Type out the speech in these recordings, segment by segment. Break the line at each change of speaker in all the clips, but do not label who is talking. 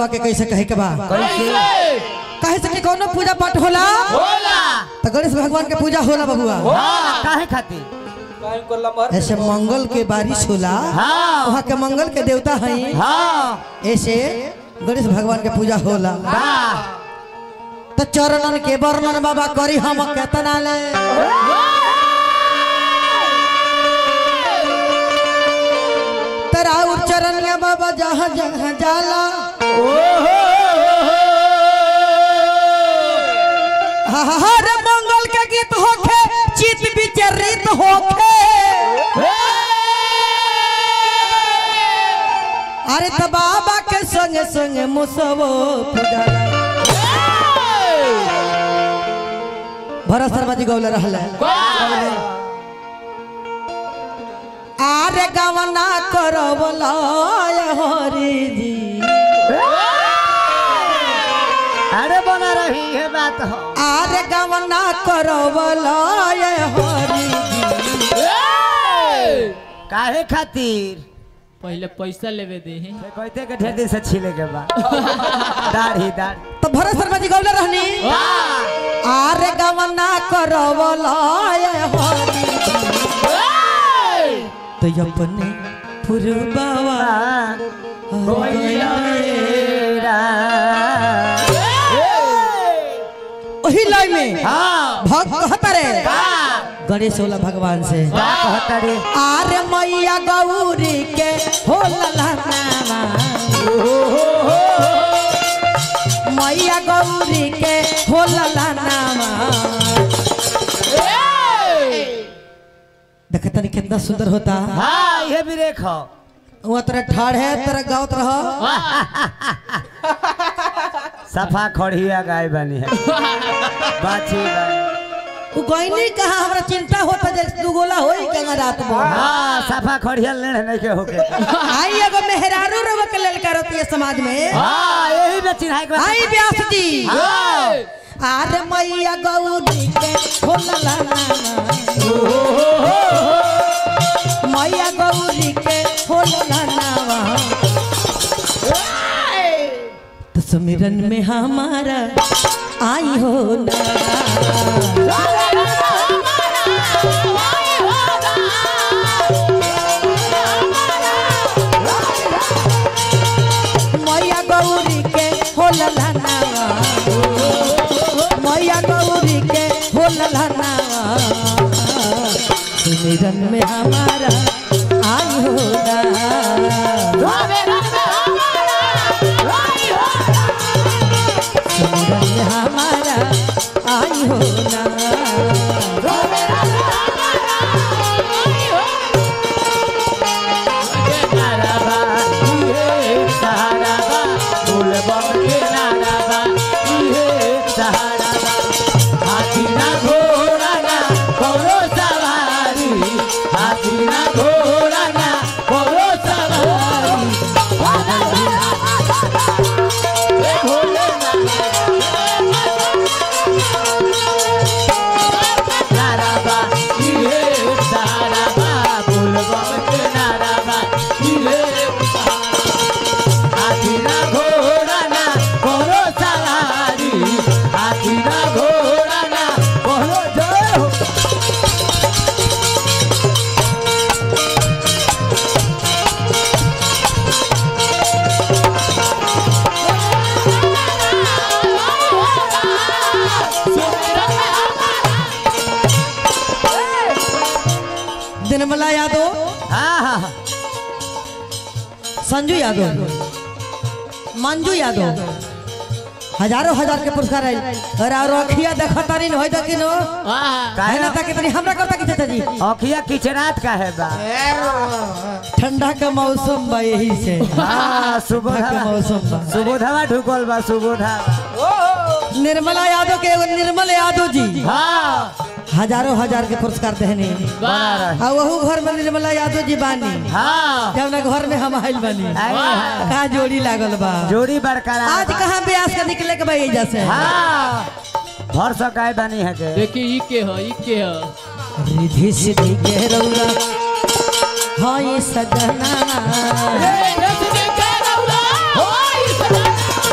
बाबा के कैसे कहे के बा
कैसे
कहे से कि कोनो पूजा पाठ होला
होला
तो गणेश भगवान के पूजा होला बबुआ
हाँ काहे खातिर
काहे को लमहर
ऐसे मंगल के बारिश होला
हाँ
वहाँ के मंगल के देवता हैं
हाँ
ऐसे गणेश भगवान के पूजा होला
वाह
तो चरणन के वर्णन बाबा करी हम केतना ले तेरा चरणिया बाबा जहाँ जहाँ जाला हर मंगल के गीत होखे चित विचरित होखे अरे त बाबा के संगे संगे मुसवो पुजाला भरत शर्मा जी गौले रहले आरे गवना करवला हरि जी
अरे बना रही है बात हो
आरे गवना करवला हरि जी
काहे खातिर
पहले पैसा लेवे दे
कहते के ढेर दिन से छिले के बा दाढ़ी दाढ़ी
तो भरत शर्मा जी गौले रहनी आरे गवना करवला हरि जी तो अपने पुरबावा ओही लय में
हाँ
भक्त कहता रे गणेश होला भगवान से
का कहता रे
आरे मैया गौरी के हो ललनावा मैया गौरी के हो ललनावा देख तनी कितना सुंदर होता
हाँ ये भी देखो
वहाँ तेरा ठाड़ है तेरा गाँव रह
सफा खड़िया गाय बनी है बाछी गाय
उ गईनी कहा हमरा चिंता होता जे दुगोला होई कंगा रात में
हाँ सफा खड़िया लेने नहीं के होके
आई एगो मेहरारू रवा के लेल करती है समाज में
हाँ यही में चिन्हाई के
आई व्यास जी
हाँ
आरे मैया गौरी के होला मैया गौरी के होला तो सुमिरन में हमारा आई हो ना मैया गौरी के होला मैया गौरी के होला सुमिरन में हमारा आई हो ना सुमिरन में हमारा आई हो ना दिनमला यादव संजू यादव मंजू यादव हजारों हजार के पुरस्कार है अरे और अखिया देखता नहीं होई दकिन है ना ताकि तनी हमरा करता की चाचा जी
अखिया किचरात का है बा
ठंडा का मौसम बा यही से
हाँ सुबह
ठंडा का मौसम बा
सुबोधवा ढुकल बा सुबोधा
निर्मला यादव के एगो निर्मल यादव जी
हाँ
हजारों हजार के पुरस्कार देहनी
बना रहे
आ वहू घर में निर्मला यादव जी बानी
हाँ
जब घर में हम आइल बानी
आए हैं।
का जोड़ी लागल बा
जोड़ी बरकरार
आज कहाँ ब्यास के निकले के भाई जैसे
हाँ भर सकाय बनी है के
देखी ई के ह ई के ह
रिधि सिद्धि के रौला हाँ ये सजना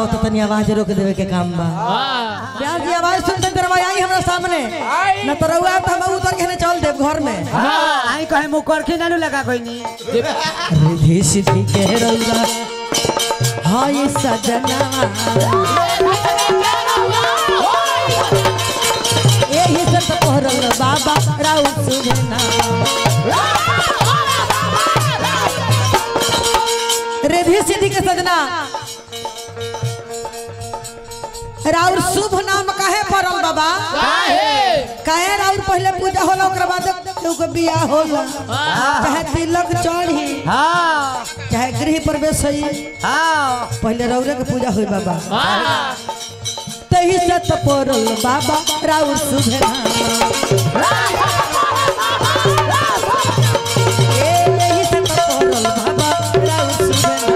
आओ तो तनी आवाज रोक देवे के काम बा
हाँ
प्यार की आवाज सुनते दरवाजा आई हमरा सामने न तो रहुआ तो हम उतर के न चल देव घर में
हाँ आई कहे मुकर के नानू लगा कोई नहीं
रिधि सिद्धि के रहुआ हाँ ये सजना यही से तो पहरल बाबा राउ सुजना रिधि सिद्धि के सजना राउर शुभ नाम काहे पड़ल बाबा
काहे
काहे राउर पहले पूजा होला ओकरा बाद केहू के बियाह होला चाहे तिलक चढ़ी
हाँ
चाहे गृह प्रवेश होई
हाँ
पहले रौरे के पूजा होई बाबा
हाँ
तही से तो पड़ल बाबा राउर शुभ नाम ए, एही से तो पड़ल बाबा राउर शुभ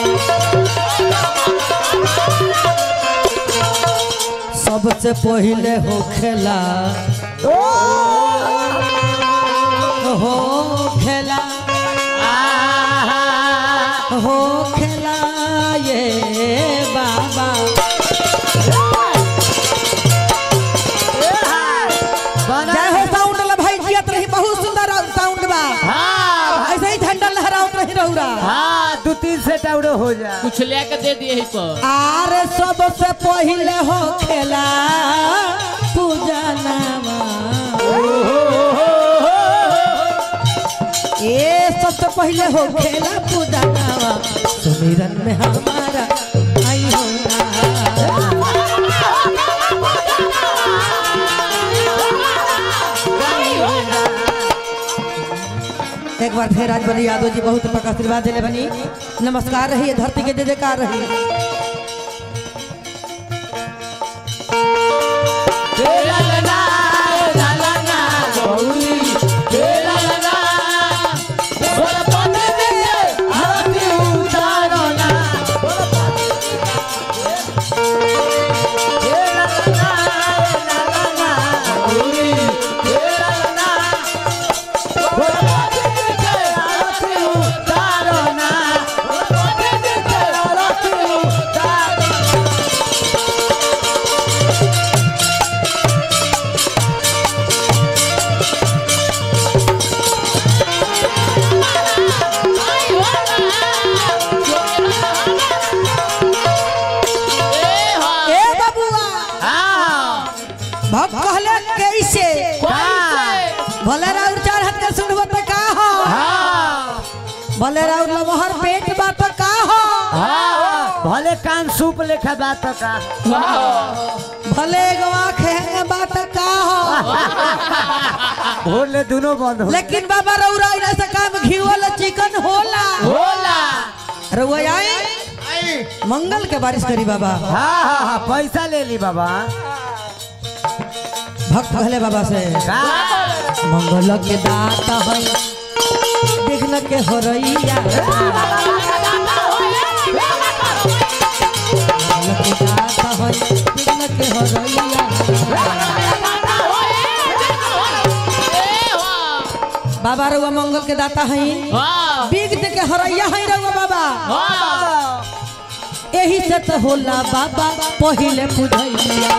नाम। सबसे पहले हो खेला हो खेला हो खेला ये बाबा जय हो साउंड ला भाई जियत रही बहुत सुंदर साउंड बा
हाँ
ऐसे ही झंडा लहरावत रही रौरा
हाँ दो तीन से टाउडो हो जा
कुछ लेके दे दिए ही पर
आर सबसे पहले हो खेला पूजा नामा ए सबसे पहले हो खेला पूजा नामा सुमिरन में हमारा आई हो ना एक बार फिर आज बनी यादव जी बहुत पका आशीर्वाद दिले बनी नमस्कार रही धरती के जय जयकार रही ए बबुआ भक्त कहले कैसे भले राउर चार हाथ के सुनबो त का हो भले राउर लमहर पेट बा त का हो
भले कान सूप लेखा बात का
भले गवा खेंगे बा त का हो
भोले दोनों बंद हो
लेकिन बाबा रउरा इना से काम घी वाला चिकन होला
होला
रउआ आई मंगल के बारिश करी बाबा
हाँ हाँ हाँ पैसा ले ली बाबा
भक्त कहले बाबा से
का
मंगल के दाता है विघ्न के होरैया मंगल के दाता है विघ्न के होरैया बाबा रउआ मंगल के दाता है
वाह
विघ्न के हरैया है रउआ बाबा एही से तो होला बाबा पहिले पूजैया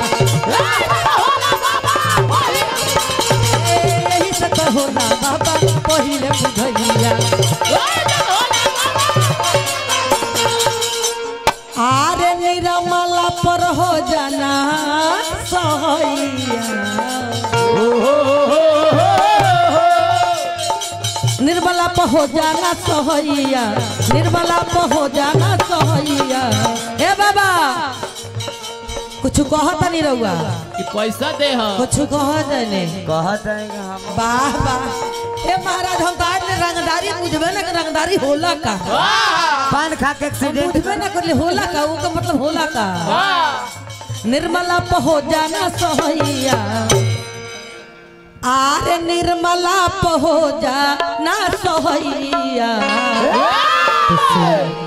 एही से तो होला बाबा पहिले पूजैया आरे निरमला पर हो जाना सहैया निर्मला पर हो जाना सहैया निर्मला पर हो जाना सहैया ए बाबा कुछ कहत नहीं रहुआ
कि पैसा दे हो
कुछ कहत नहीं
कहत है कि हम
वाह वाह ए महाराज हम तो आज ले रंगदारी बुझबे ना कि रंगदारी होला का
पान खा के
हम
एक्सीडेंट
बुझबे ना कर होला का वो का मतलब होला का निर्मला पर हो जाना सहैया आरे निर्मला पर हो जाना सहैया